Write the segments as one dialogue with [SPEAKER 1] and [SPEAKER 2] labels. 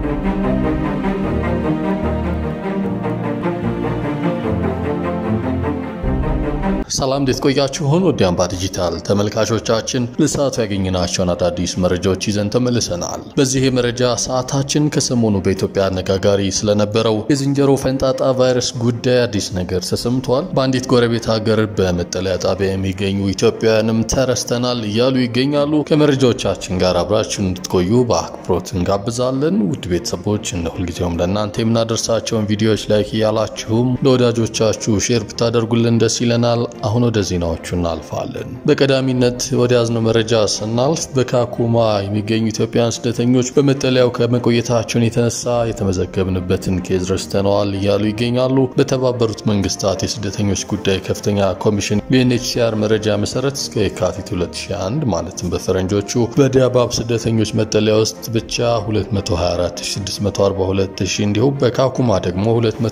[SPEAKER 1] ሰላም እንዴት ቆያችሁን? ወደ አምባ ዲጂታል ተመልካቾቻችን ለሰዓቱ ያገኘናቸውን አዳዲስ መረጃዎች ይዘን ተመልሰናል። በዚህ የመረጃ ሰዓታችን ከሰሞኑ በኢትዮጵያ አነጋጋሪ ስለነበረው የዝንጀሮ ፈንጣጣ ቫይረስ ጉዳይ አዲስ ነገር ተሰምቷል። በአንዲት ጎረቤት ሀገር በመጠለያ ጣቢያ የሚገኙ ኢትዮጵያውያንም ተረስተናል እያሉ ይገኛሉ። ከመረጃዎቻችን ጋር አብራችሁን እንድትቆዩ በአክብሮት እንጋብዛለን። ውድ ቤተሰቦች እንደ ሁልጊዜውም ለእናንተ የምናደርሳቸውን ቪዲዮዎች ላይክ እያላችሁም ለወዳጆቻችሁ ሼር ብታደርጉልን ደስ ይለናል። አሁን ወደ ዜናዎቹ እናልፋለን። በቀዳሚነት ወደ ያዝነው መረጃ ስናልፍ በካኩማ የሚገኙ ኢትዮጵያውያን ስደተኞች በመጠለያው ከመቆየታቸውን የተነሳ የተመዘገብንበትን ኬዝ ረስተነዋል እያሉ ይገኛሉ። በተባበሩት መንግስታት የስደተኞች ጉዳይ ከፍተኛ ኮሚሽን ዩኤንኤችሲአር መረጃ መሰረት እስከ የካቲት 2001 ማለትም በፈረንጆቹ በዳባብ ስደተኞች መጠለያ ውስጥ ብቻ 224642 እንዲሁም በካኩማ ደግሞ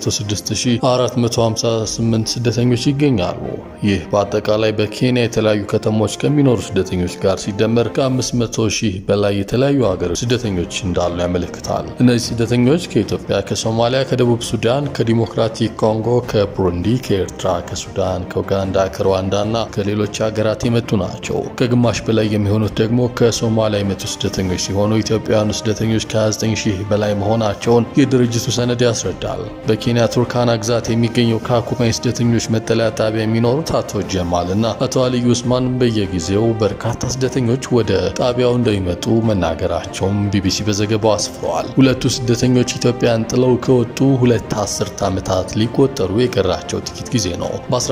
[SPEAKER 1] 206458 ስደተኞች ይገኛሉ። ይህ በአጠቃላይ በኬንያ የተለያዩ ከተሞች ከሚኖሩ ስደተኞች ጋር ሲደመር ከ500 ሺህ በላይ የተለያዩ ሀገሮች ስደተኞች እንዳሉ ያመለክታል። እነዚህ ስደተኞች ከኢትዮጵያ፣ ከሶማሊያ፣ ከደቡብ ሱዳን፣ ከዲሞክራቲክ ኮንጎ፣ ከቡሩንዲ፣ ከኤርትራ፣ ከሱዳን፣ ከኡጋንዳ፣ ከሩዋንዳ እና ከሌሎች ሀገራት የመጡ ናቸው። ከግማሽ በላይ የሚሆኑት ደግሞ ከሶማሊያ የመጡ ስደተኞች ሲሆኑ ኢትዮጵያውያኑ ስደተኞች ከ29 ሺህ በላይ መሆናቸውን የድርጅቱ ሰነድ ያስረዳል። በኬንያ ቱርካና ግዛት የሚገኘው ካኩማ የስደተኞች መጠለያ ጣቢያ የሚኖሩት አቶ ጀማል እና አቶ አልዩ ኡስማን በየጊዜው በርካታ ስደተኞች ወደ ጣቢያው እንደሚመጡ መናገራቸውም ቢቢሲ በዘገባው አስፍረዋል። ሁለቱ ስደተኞች ኢትዮጵያን ጥለው ከወጡ ሁለት አስርት ዓመታት ሊቆጠሩ የቀራቸው ጥቂት ጊዜ ነው።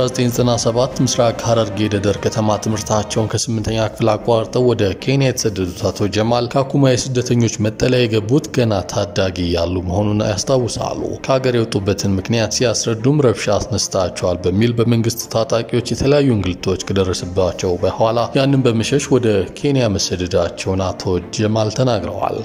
[SPEAKER 1] በ1997 ምስራቅ ሐረርጌ ደደር ከተማ ትምህርታቸውን ከስምንተኛ ክፍል አቋርጠው ወደ ኬንያ የተሰደዱት አቶ ጀማል ካኩማ የስደተኞች መጠለያ የገቡት ገና ታዳጊ ያሉ መሆኑን ያስታውሳሉ። ከሀገር የወጡበትን ምክንያት ሲያስረዱም ረብሻ አስነስታቸዋል በሚል በመንግስት ታጣቂዎች የተለያዩ እንግልቶች ከደረሰባቸው በኋላ ያንን በመሸሽ ወደ ኬንያ መሰደዳቸውን አቶ ጀማል ተናግረዋል።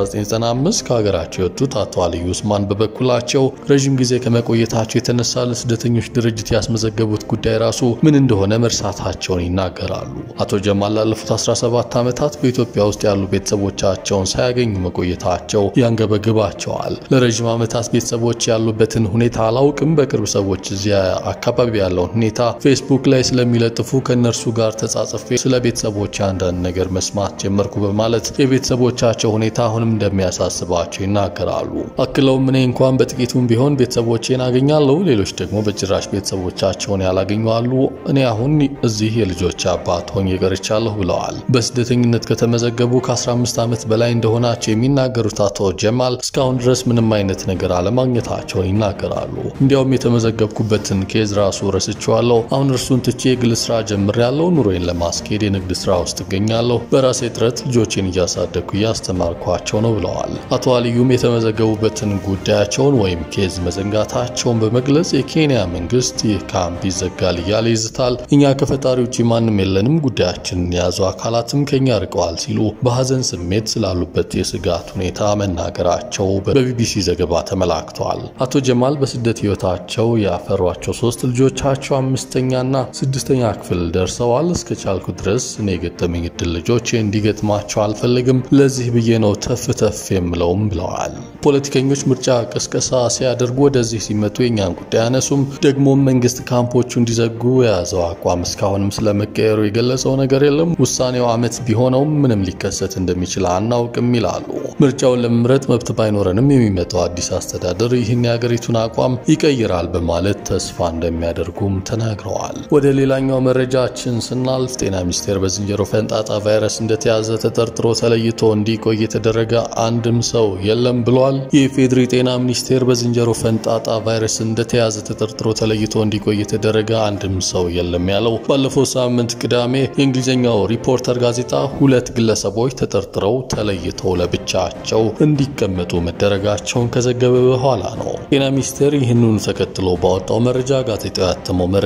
[SPEAKER 1] በ1995 ከሀገራቸው የወጡት አቶ አልዩ ኡስማን በበኩላቸው ረዥም ጊዜ ከመቆየታቸው የተነሳ ለስደተኞች ድርጅት ያስመዘገቡት ጉዳይ ራሱ ምን እንደሆነ መርሳታቸውን ይናገራሉ። አቶ ጀማል ላለፉት 17 ዓመታት በኢትዮጵያ ውስጥ ያሉ ቤተሰቦቻቸውን ሳያገኙ መቆየታቸው ያንገበግባቸዋል። ለረዥም ዓመታት ቤተሰቦች ያሉበትን ሁኔታ አላውቅም፣ በቅርብ ሰዎች እዚያ አካባቢ ያለውን ሁኔታ ፌስቡክ ላይ ስለሚለጥፉ ከእነርሱ ጋር ተጻጽፌ ስለ ቤተሰቦች አንዳንድ ነገር መስማት ጀመርኩ በማለት የቤተሰቦቻቸው ሁኔታ አሁንም እንደሚያሳስባቸው ይናገራሉ። አክለውም እኔ እንኳን በጥቂቱም ቢሆን ቤተሰቦቼን አገኛለሁ፣ ሌሎች ደግሞ በጭራሽ ቤተሰቦቻቸውን ያላገኙ አሉ። እኔ አሁን እዚህ የልጆች አባት ሆኜ ቀርቻለሁ ብለዋል። በስደተኝነት ከተመዘገቡ ከ15 ዓመት በላይ እንደሆናቸው የሚናገሩት አቶ ጀማል እስካሁን ድረስ ምንም አይነት ነገር አለማግኘታቸውን ይናገራሉ። እንዲያውም የተመዘገብኩበትን ኬዝ ራሱ ረስቼዋለሁ። አሁን እርሱን ትቼ የግል ስራ ጀምሬያለሁ። ኑሮዬን ለማስኬድ የንግድ ስራ ውስጥ እገኛለሁ። በራሴ ጥረት ልጆቼን እያሳደግኩ እያስተማርኳቸው ነው ብለዋል። አቶ አልዩም የተመዘገቡበትን ጉዳያቸውን ወይም ኬዝ መዘንጋታቸውን በመግለጽ የኬንያ መንግስት ይህ ካምፕ ይዘጋል እያለ ይዝታል። እኛ ከፈጣሪ ውጭ ማንም የለንም፣ ጉዳያችንን የያዙ አካላትም ከኛ ርቀዋል ሲሉ በሀዘን ስሜት ስላሉበት የስጋት ሁኔታ መናገራቸው በቢቢሲ ዘገባ ተመላክተዋል። አቶ ጀማል በስደት ህይወታቸው ያፈሯቸው ሶስት ልጆቻቸው አምስተኛና ስድስተኛ ክፍል ደርሰዋል። እስከ ቻልኩ ድረስ እኔ የገጠመኝ እድል ልጆቼ እንዲገጥማቸው አልፈልግም። ለዚህ ብዬ ነው ተፍ ተፍ የምለውም ብለዋል። ፖለቲከኞች ምርጫ ቅስቀሳ ሲያደርጉ ወደዚህ ሲመጡ የኛን ጉዳይ አነሱም። ደግሞም መንግስት ካምፖቹ እንዲዘጉ የያዘው አቋም እስካሁንም ስለመቀየሩ የገለጸው ነገር የለም። ውሳኔው ዓመት ቢሆነውም ምንም ሊከሰት እንደሚችል አናውቅም ይላሉ። ምርጫውን ለመምረጥ መብት ባይኖረንም የሚመጣው አዲስ አስተዳደር ይህን የሀገሪቱን አቋም ይቀይራል በማለት ተስፋ እንደሚያደርጉም ተናግረዋል። ወደ ሌላኛው መረጃችን ስናልፍ ጤና ሚኒስቴር በዝንጀሮ ፈንጣጣ ቫይረስ እንደተያዘ ተጠርጥሮ ተለይቶ እንዲቆይ የተደረገ አንድም ሰው የለም ብሏል። የኢፌዴሪ ጤና ሚኒስቴር በዝንጀሮ ፈንጣጣ ቫይረስ እንደተያዘ ተጠርጥሮ ተለይቶ እንዲቆይ የተደረገ አንድም ሰው የለም ያለው ባለፈው ሳምንት ቅዳሜ የእንግሊዝኛው ሪፖርተር ጋዜጣ ሁለት ግለሰቦች ተጠርጥረው ተለይተው ለብቻቸው እንዲቀመጡ መደረጋቸውን ከዘገበ በኋላ ነው። ጤና ሚኒስቴር ይህንኑ ተከትሎ ባወጣው መረጃ ጋዜጣው ያተመው መረጃ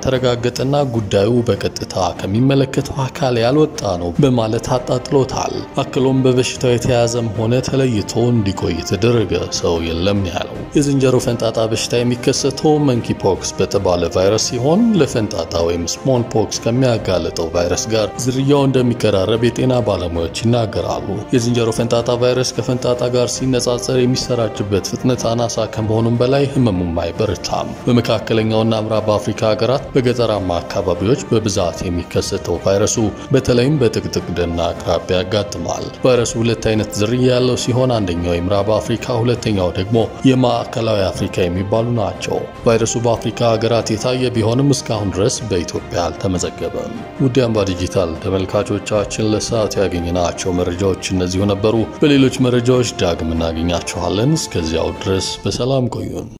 [SPEAKER 1] ያልተረጋገጠና ጉዳዩ በቀጥታ ከሚመለከተው አካል ያልወጣ ነው በማለት አጣጥሎታል። አክሎም በበሽታው የተያዘም ሆነ ተለይቶ እንዲቆይ የተደረገ ሰው የለም ያለው የዝንጀሮ ፈንጣጣ በሽታ የሚከሰተው መንኪ ፖክስ በተባለ ቫይረስ ሲሆን ለፈንጣጣ ወይም ስሞል ፖክስ ከሚያጋልጠው ቫይረስ ጋር ዝርያው እንደሚቀራረብ የጤና ባለሙያዎች ይናገራሉ። የዝንጀሮ ፈንጣጣ ቫይረስ ከፈንጣጣ ጋር ሲነጻጸር የሚሰራጭበት ፍጥነት አናሳ ከመሆኑም በላይ ህመሙም አይበረታም። በመካከለኛውና ምዕራብ አፍሪካ ሀገራት በገጠራማ አካባቢዎች በብዛት የሚከሰተው ቫይረሱ በተለይም በጥቅጥቅ ደን አቅራቢያ ያጋጥማል። ቫይረሱ ሁለት አይነት ዝርያ ያለው ሲሆን አንደኛው የምዕራብ አፍሪካ፣ ሁለተኛው ደግሞ የማዕከላዊ አፍሪካ የሚባሉ ናቸው። ቫይረሱ በአፍሪካ ሀገራት የታየ ቢሆንም እስካሁን ድረስ በኢትዮጵያ አልተመዘገበም። ውድ አምባ ዲጂታል ተመልካቾቻችን ለሰዓት ያገኘናቸው መረጃዎች እነዚሁ ነበሩ። በሌሎች መረጃዎች ዳግም እናገኛችኋለን። እስከዚያው ድረስ በሰላም ቆዩን።